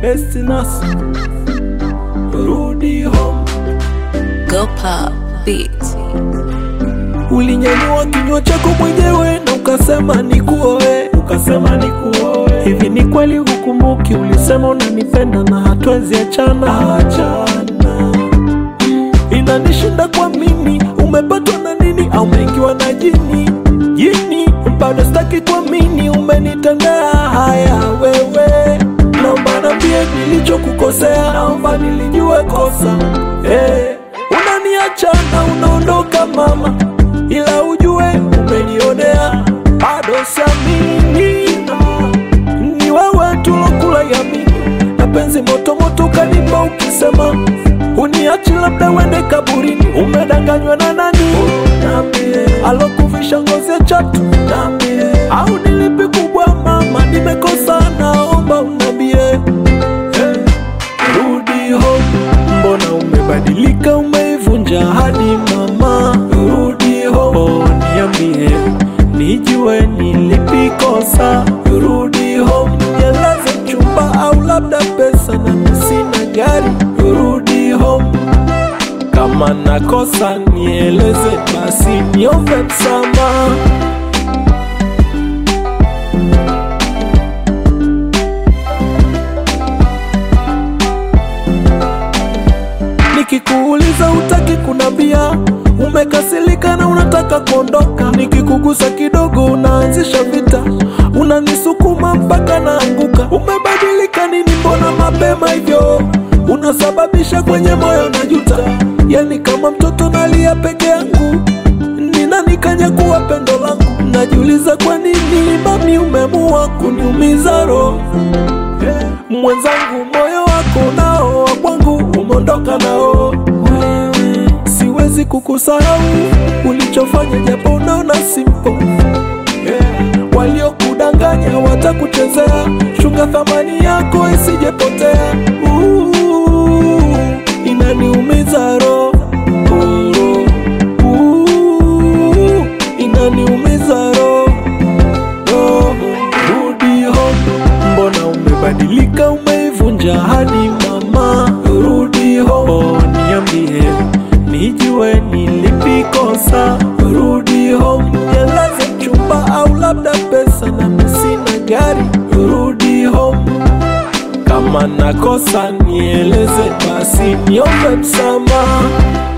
Destinas, rudi home. Go pop beats. Ulinyanyua kinywa chako mwenyewe na ukasema nikuoe, ukasema nikuoe. Hivi ni kweli hukumbuki? Ulisema unanipenda na hatuwezi achana, achana. Inanishinda kwa mimi, umepatwa na nini au umeingiwa na jini? Jini bado sitaki kuamini, umenitendea haya wewe. Naomba niambie nilichokukosea, naomba nilijue kosa hey. Unaniacha na unaondoka mama, ila ujue umenionea, bado siamini ni wewe tulokula yamini na penzi moto moto kanipa ukisema uniachi labda wende kaburini umedanganywa na nani Niambie. alokuvisha ngozi ya chatu Niambie. au nilipi kubwa mama nimekosa naomba unambie hey. rudi home mbona umebadilika umeivunja hadi mama rudi home oh, niambie nijue nilipikosa rudi home nieleze chumba au labda pesa na sina gari rudi home kama nakosa nieleze basi niombe msamaha Nikikuuliza utaki kunambia, umekasirika na unataka kuondoka. Nikikugusa kidogo unaanzisha vita, unanisukuma mpaka naanguka. Umebadilika nini? Mbona mapema hivyo? Unasababisha kwenye moyo najuta, yani kama mtoto nalia peke yangu. Ni nani kanyakuwa pendo langu? Najiuliza kwa nini mami umemua kuniumiza roho mwenzangu, moyo wako nao wa kwangu umeondoka nao. Siwezi kukusahau ulichofanya, japo unaona simple. Yeah. Waliokudanganya watakuchezea, chunga thamani yako isijepotea. Uh, inaniumiza roho Oh, uh, inaniumiza roho roho. Rudi home, mbona umebadilika, umeivunja hadi mama. Rudi home, oh, niambie nijue nilipikosa. Rudi home, nieleze chumba au labda pesa na sina gari. Rudi home, kama nakosa nieleze basi niombe msamaha.